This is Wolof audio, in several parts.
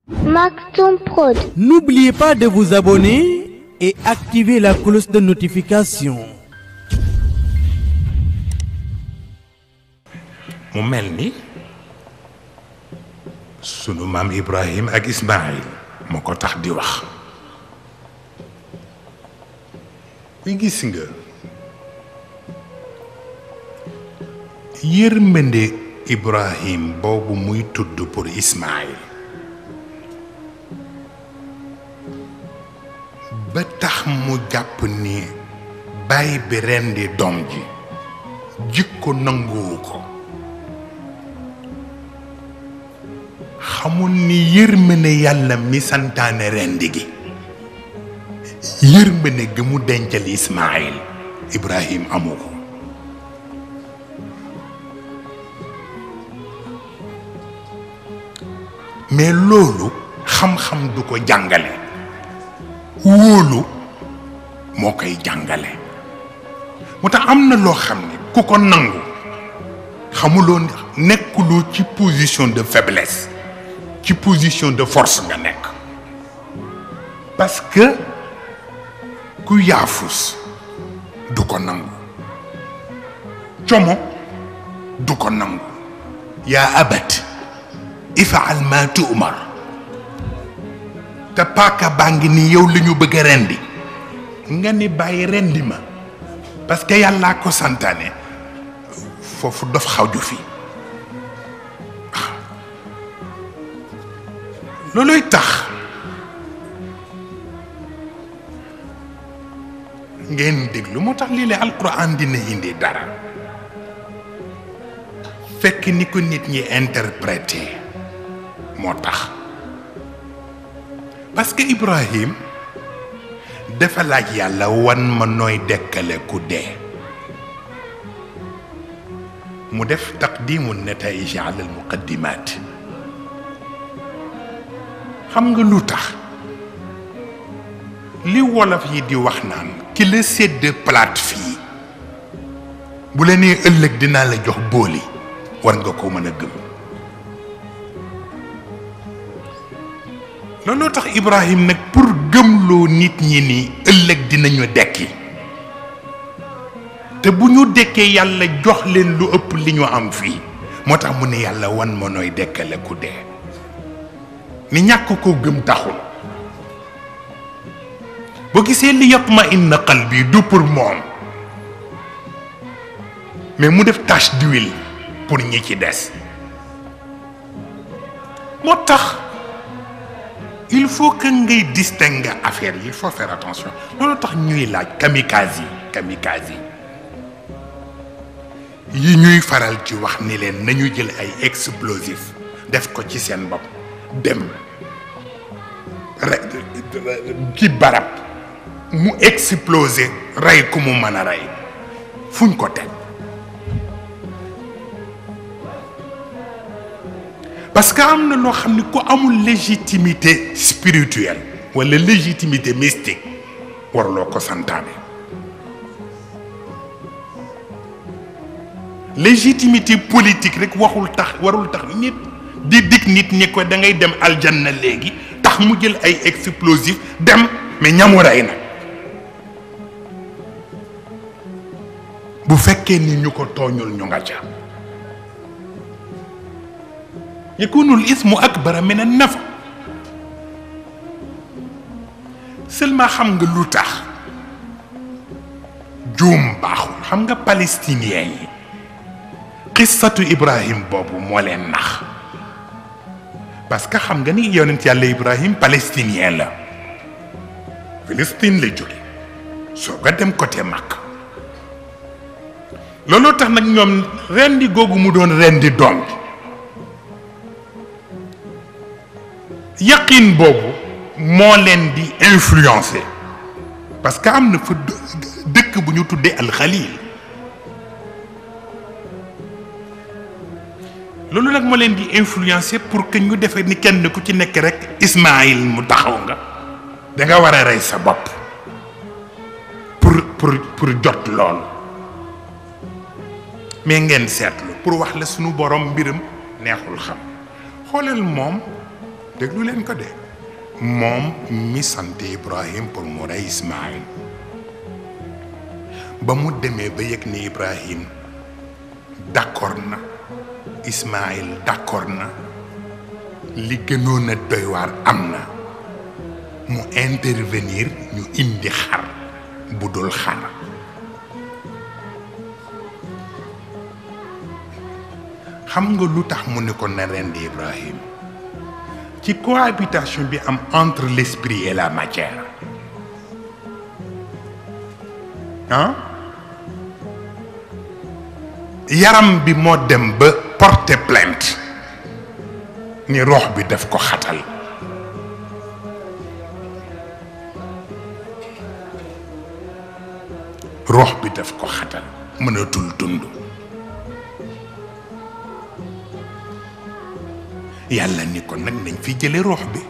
Maktoum Prod. N'oubliez pas de vous abonner et activer la cloche de notification. mu mel ni sunu maam Ibrahim ak Ismaïl moo ko tax di wax mi gis nga yërmande Ibrahim boobu muy tudd pour Ismaïl ba tax mu jàpp ni baay bi rendi doom ji jikko nanguwu ko xamul ni yërmande yàlla mi santaane rendi gi yërmande gi mu dencal Ismaïl Ibrahim amu ko mais loolu xam-xam du ko jàngale wóolu moo koy jàngale moo tax am na loo xam ne ku ko nangu xamuloo nekkuloo ci position de faiblesse ci position de force nga nekk parce que ku yaafus du ko nangu como du ko nangu yaa abat ifaal ma tu'mar te paaka baa ngi ni yow la ñu bëgg a rendi nga ni bàyyi rendi ma parce que yàllaa ko santaane foofu dof xawju fi looluy tax ngeen déglu moo tax lii la alquran dina indi dara fekk ni ko nit ñi interprété moo tax parce que Ibrahim dafa laaj yàlla wan ma nooy dekkale ku dee mu def taqdimu nataij ala al muqaddimat xam nga lu tax li wolof yi di wax naan ki la sédd palaat fii bu la nee ëllëg dinaa la jox booli war nga ko mën a gëm looloo tax Ibrahim nag pour gëmloo nit ñi ni ëllëg dinañu dekki te bu ñu dekkee yàlla jox leen lu ëpp li ñu am fii moo tax mu ne yàlla wan ma nooy dekkale ku dee ni ñàkk koo gëm taxul boo gisee li yatma inna qalbi du pour moom mais mu def tache d'huile pour ñi ci des moo tax il faut que ngay distinguer affaire yi il faut faire attention loolu tax ñuy laaj kamikaze yi kamikaze yi yi ñuy faral ci wax ni leen nañu jël ay explosif def ko ci seen bopp dem ci barab mu explosé rey ku mu mën a rey fuñ ko teg parce que am na loo xam ni ku amul légitimité spirituelle walla légitimité mystique warloo ko santaane légitimité politique rek waxul tax warul tax nit di dig nit ñi ko da ngay dem aljanna léegi tax mu jël ay explosif dem mais ñamu rey nag bu fekkee ni ñu ko tooñul ñu nga ca yakunul ismu akbara min an nafa seulement xam nga lu tax juum baaxul xam nga palestinien yi qissatu ibrahim boobu moo leen nax parce que xam nga ni yonent yàlla ibrahim palestinien la Palestine la jóge soo nga dem côté Makka looloo tax nag ñoom rendi googu mu doon rendi doom yaqin boobu moo leen di influencer parce que am na fa dëkk bu ñu tuddee alxalil loolu nag moo leen di influencer pour que ñu defee ni kenn ku ci nekk rek Ismaïl mu taxaw nga da nga war a rey sa bopp pour pour pour jot lool mais ngeen seetlu pour wax la sunu borom mbiram neexul xam xoolal moom déglu leen ko de moom mi sant Ibrahim pour mu rey Ismaïl ba mu demee ba yëg ni Ibrahim d'accord na Ismaïl d'accord na li gënoon a doy waar am na mu intervenir ñu indi xar bu dul xar xam nga lu tax mu ne ko na rendi Ibrahim ci cohabitation bi am entre l'esprit et la matière ah yaram bi moo dem ba porter plainte ni rox bi daf ko xatal rox bi daf ko xatal mënatul dund yàlla ni ko nag nañ fi jële rox bi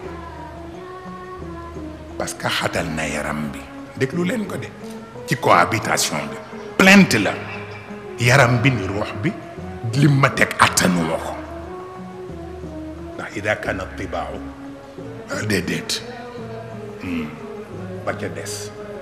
parce que xatal na yaram bi déglu leen ko de ci cohabitation bi plainte la yaram bi ni rox bi lim ma teg attanuma ko ndax ida kana tibaaw déedéet ba ca des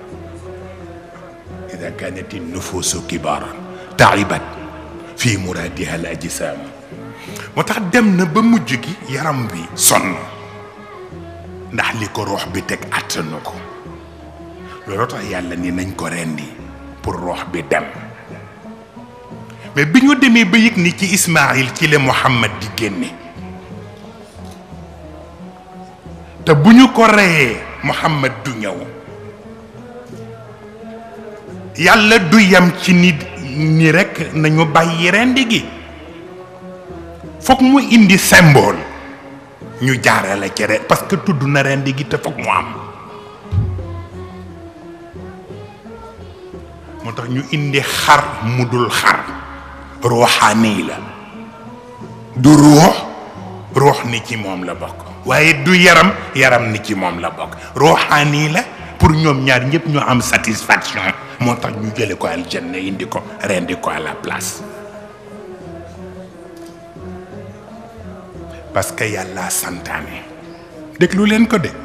ida kanat nufuusu kibaaran taibat fii muraadiha al ajsaam moo tax dem na ba mujj gi yaram bi sonn ndax li ko roox bi teg attanu ko looloo tax yàlla ni nañ ko rendi pour roox bi dem mais bi ñu demee ba yëg ni ci Ismaïl ci la Muhammad di génne te bu ñu ko reyee Muhammad du ñëw yàlla du yem ci nit ni rekk nañu bàyyi rendi gi foog mu indi symbole ñu jaarale ci ren parce que tudd na rendi gi te foog mu am moo tax ñu indi xar mu dul xar ruuxaani la du ruux ruux ni ci moom la bokk waaye du yaram yaram ni ci moom la bokk ruuxaani la pour ñoom ñaar ñëpp ñu am satisfaction moo tax ñu jële ko aljanna indi ko rendi ko à la place parce que yàlla santaane déglu leen ko de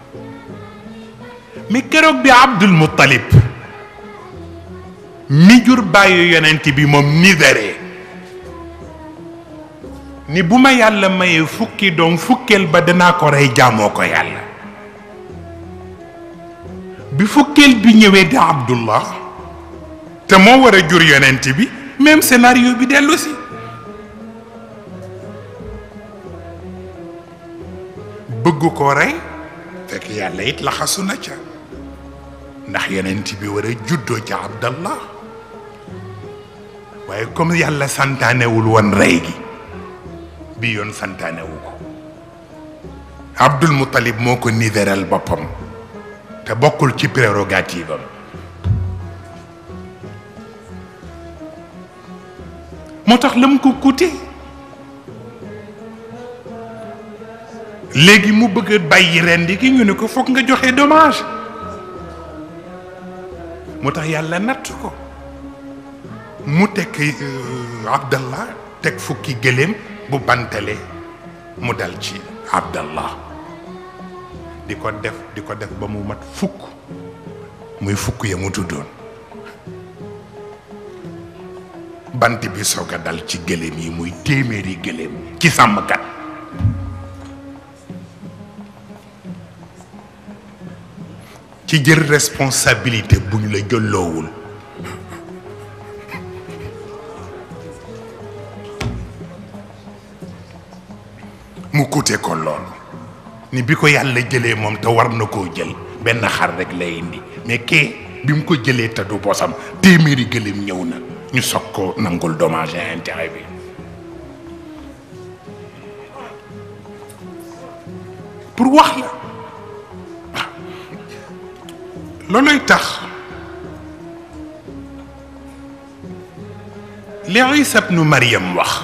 mais keroog bi Abdul Muttalib mi jur bàyyi yonent bi moom nidare ni bu ma yàlla mayee fukki doom fukkeel ba danaa ko rey jaamoo ko yàlla bi fukkeel bi ñëwee di Abdullah te moo war a jur yonent bi même scénario bi dellu si bëgg ko rey fekk yàlla it laxasu na ca ndax yonent bi war a juddoo ca Abdallah waaye comme yàlla santaanewul woon rey gi bi yoon santaanewu ko Abdul Muttalib moo ko niveral boppam te bokkul ci prérogative am moo tax la mu ko coûté léegi mu bëgg a bàyyi rendi gi ñu ne ko foog nga joxe dommage moo tax yàlla natt ko mu teg Abdallah teg fukki gëléem bu bantale mu dal ci Abdallah di ko def di ko def ba mu mat fukk muy fukk ya mu tuddoon bant bi soog a dal ci gëléem yi muy téeméeri gëléem ci sàmmkat ci jël responsabilité bu ñu la jëlloowul mu coûté ko loolu ni bi ko yàlla jëlee moom te war na koo jël benn xar rek lay indi mais kee bi mu ko jëlee te du bosam téeméeri gëléem ñëw na ñu soog ko nangul dommage et intérêt bi pour wax la waaw looluy tax li Isa bnu Maryam wax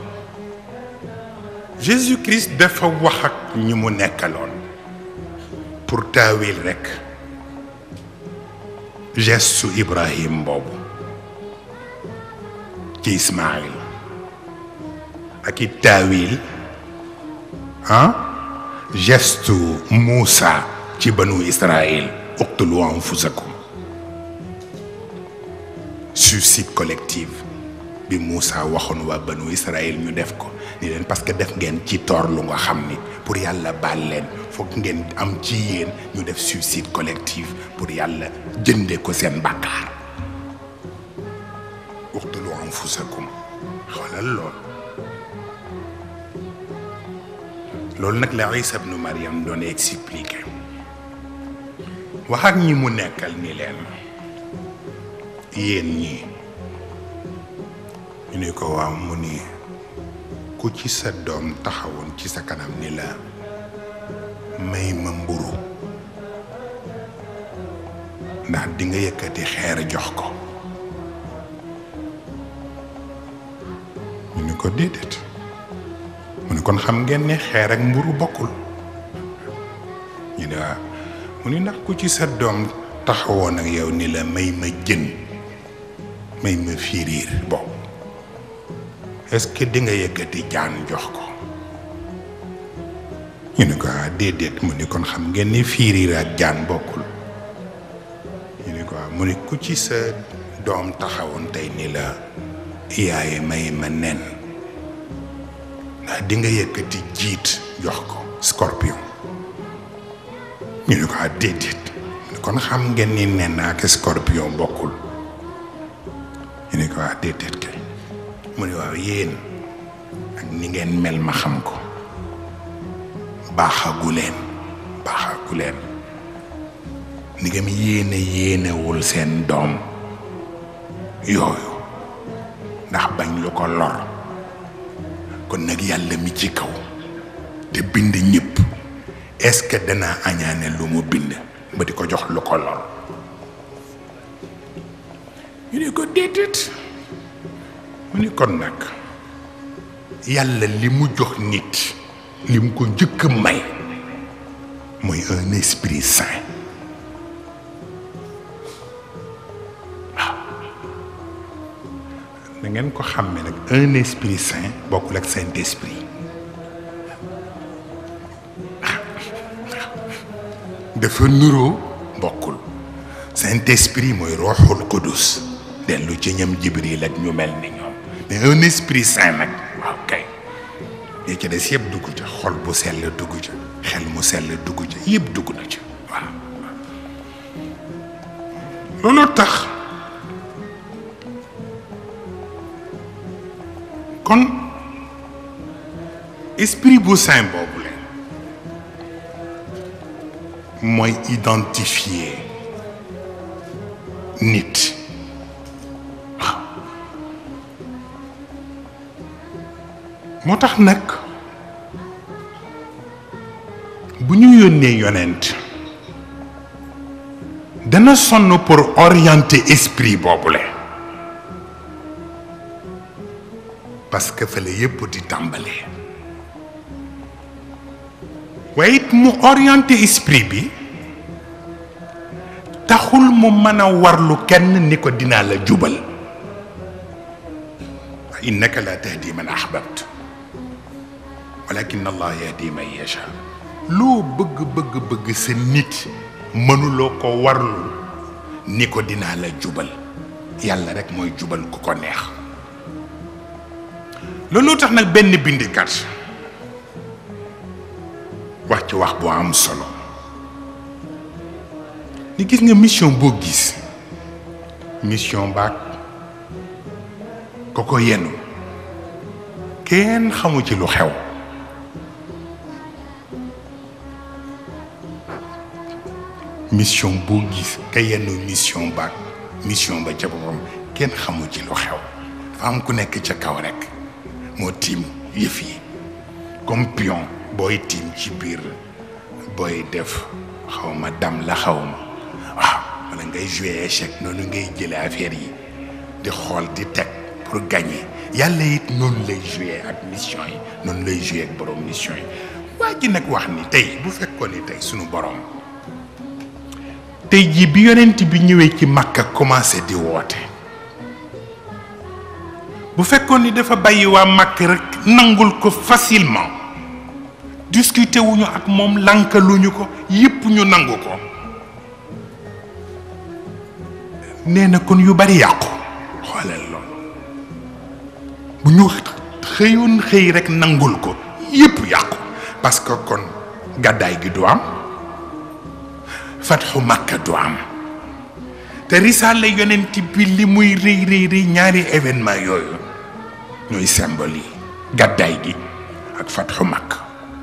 Jésus Christ dafa wax ak ñi mu nekkaloon pour taawil rekk geste su Ibrahim boobu ci Ismaïl ak i taawil ah gestu Moussa ci banu Israël uqtulu anfusakum suicide collectif bi Moussa waxoon waa banu Israël ñu def ko ni leen parce que def ngeen ci toor lu nga xam ni pour yàlla baal leen foog ngeen am ci yéen ñu def suicide collectif pour yàlla jënde ko seen bàkkaar uqtulu anfusakum xoolal lool loolu nag la Isa ibnu Maryam doon expliqué wax ak ñi mu nekkal ni leen yéen ñi ñu ni ko waaw mu ni ku ci sa doom taxawoon ci sa kanam ni la may ma mburu ndax di nga yëkkati xeer jox ko ñu ni ko déedéet mu ni kon xam ngeen ne xeer ak mburu bokkul ñu ne waaw mu ni ndax ku ci sa doom taxawoon ak yow ni la may ma jën may ma fiiriir bokk est-ce que di nga yëkkati jaan jox ko ñu ne ko ah déedéet mu ni kon xam ngeen ni fiiriir ak jaan bokkul ñu ne ko ah mu ni ku ci sa doom taxawoon tey ni la yaay may ma nen ndax di nga yëkkati jiit jox ko scorpion ñu ne ko ah déedéet kon xam ngeen ni nen ak scorpion bokkul ñu ne ko ah déedéet kay mu ne waaw yéen ak ni ngeen mel ma xam ko baaxagu leen baaxagu leen ni ngeen yéene yéenewul seen doom yooyu ndax bañ lu ko lor kon nag yàlla mi ci kaw te bind ñëpp est-ce que danaa añaane lu mu bind ba di ko jox lu ko lor ñu ne ko déedéet mu ni kon nag yàlla li mu jox nit li mu ko njëkk a may mooy un esprit saint waaw da ngeen ko xàmme nag un esprit saint bokkul ak saint esprit dafa nuroo bokkul saint esprit mooy roxul qudus dellu ci ñam jibril ak ñu mel ni ñoom mais un esprit saint nag waaw kay li ci des yëpp dugg ca xol bu sell dugg ca xel mu sell dugg ca yëpp dugg na ca waaw loolu tax kon esprit bu saint boobu leen mooy identifier nit moo tax nag bu ñu yónnee yonent dana sonn pour orienter esprit boobule parce que fa la yépp di tàmbalee waaye it mu orienter esprit bi taxul mu mën a warlu kenn ni ko dinaa la jubal innaka la tahdi man ahbabta walakin allah yahdi man yasha loo bëgg bëgg bëgg sa nit mënuloo ko warlu ni ko dinaa la jubal yàlla rek mooy jubal ku ko neex loolu tax nag benn bindikat wax ci wax bu am solo ni gis nga mission boo gis mission baag ko ko yenu kenn xamu ci lu xew mission boo gis ka yenn mission baag mission ba ca boppam kenn xamu ci lu xew dafa am ku nekk ca kaw rek moo tiim yëf yi comme pion booy tiim ci biir booy def xaw ma dam la xaw ma waaw wala ngay jouer échec noonu ngay jële affaire yi di xool di teg pour gagner yàlla it noonu lay jouer ak mission yi noonu lay jouer ak borom mission yi waa ji nag wax ni tey bu fekkoon ni tey sunu borom tey jii bi yonent bi ñëwee ci Makka commencé di woote bu fekkoon ni dafa bàyyi waa Makka rek nangul ko facilement discuter wuñu ak moom lankaluñu ko yépp ñu nangu ko nee na kon yu bari yàqu xoolal loolu bu ñu xëyoon xëy rekk nangul ko yépp yàqu parce que kon gàddaay gi du am fatxu Makka du am te risaale yonent bi li muy rëy rëy rëy ñaari événement yooyu ñooy symbole yi gàddaay gi ak fatxu Makka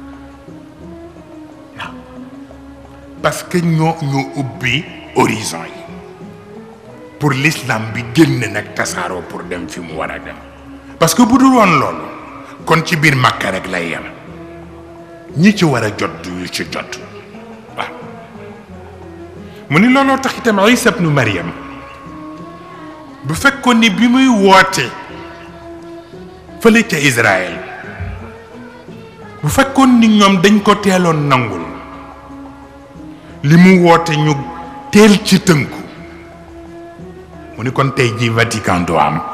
waaw parce que ñoo ñoo ubbi horizon yi pour l'islam bi génn nag tasaaroo pour dem fi mu war a dem parce que bu dul woon loolu kon ci biir Makka rek lay yem ñi ci war a jot du ñu ci jot waaw mu ni looloo tax itam Isa ibnu Maryam bu fekkoon ni bi muy woote fële ca Israël bu fekkoon ni ñoom dañ ko teeloon nangul li mu woote ñu teel ci tënku mu ni kon tey ji Vatican du am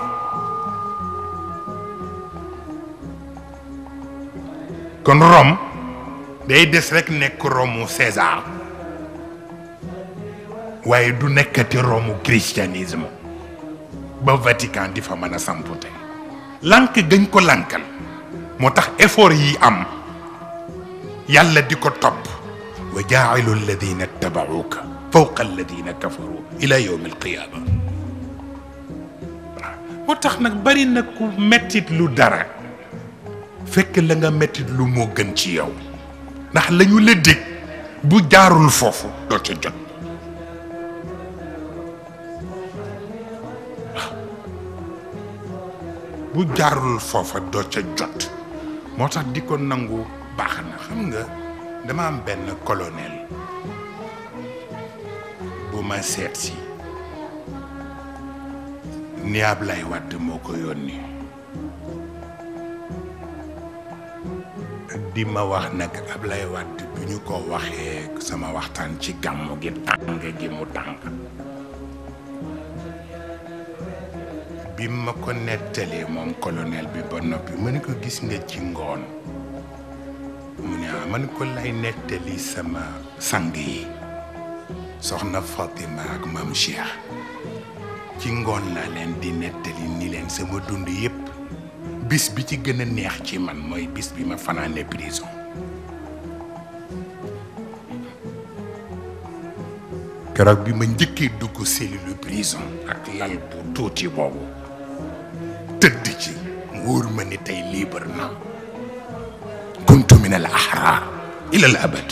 kon Rome day des rekk nekk Romu César waaye du nekkati Romu christianisme ba Vatican di fa mën a sampu tey lànk gañ ko lànkal moo tax effort yi am yàlla di ko topp wa jaa'ilu alladina ittabauka fawqa alladina kafaru ila yawmi alqiyaama moo tax nag bari na ku mettit lu dara fekk la nga mettit lu moo gën ci yow ndax la ñu la dégg bu jaarul foofu doo ca jot bu jaarul foofa doo ca jot moo tax di ko nangu baax na xam nga dama am benn colonel bu ma seet si ni Ablaye Wade moo ko yónni di ma wax nag Ablaye Wade bu ñu ko waxee sama waxtaan ci gàmmu gi tàng gi mu tàng bi ma ko nettalee moom colonel bi ba noppi ma ni ko gis nga ci ngoon mu ne ah man ko lay nettali sama sang yi soxna Fatima ak maam Cheikh ci ngoon laa leen di nettali ni leen sama dund yépp bis bi ci gën a neex ci man mooy bis bi ma fanaane prison keroog bi ma njëkkee dugg cellule prison ak lal bu tuuti boobu tëdd ci wóor ma ni tey libre na kuntu min al ahrar ila al abad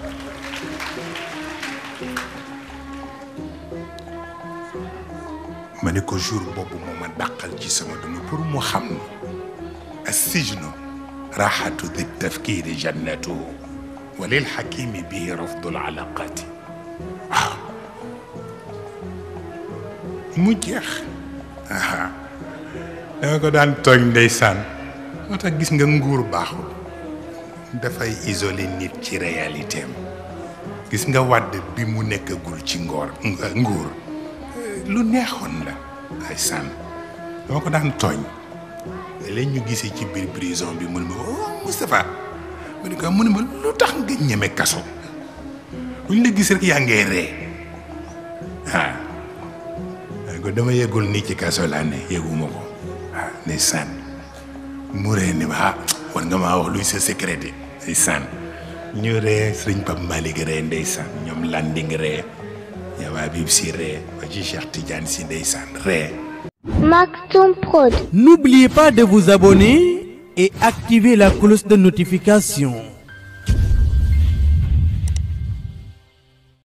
ma ne ko jour boobu moo ma dàqal ci sama dund pour mu xam ni assijnu raxatu di tafkiri jannatuhu wa lil xakimi bihi rafdul alaqati waaw mu jeex aha danga ko daan tooñ ndeysaan moo tax gis nga nguur baaxul dafay isolé nit ci réalité am gis nga wàdd bi mu nekkagul ci ngoor nguur lu neexoon la ay sànn dama ko daan tooñ léeg ñu gisee ci biir prison bi mun ma oh Moustapha mu ne ko mu ne ma lu tax nga ñeme kaso bu ñu la gis rek yaa ngay ree ah ko dama yeggul nii ci kaso laa ne yegguma ko ah ne sànn mu ree ni ma ah war nga maa wax luy sa secret de ay sànn ñu ree sëriñ Pape Malick ree ndeysaan ñoom Landing ree ñoom Habib Sy ree ba ci Cheikh Tidiane Sy ndeysaan ree Maktoum Prod. N'oubliez pas de vous abonner et activer la cloche de notification.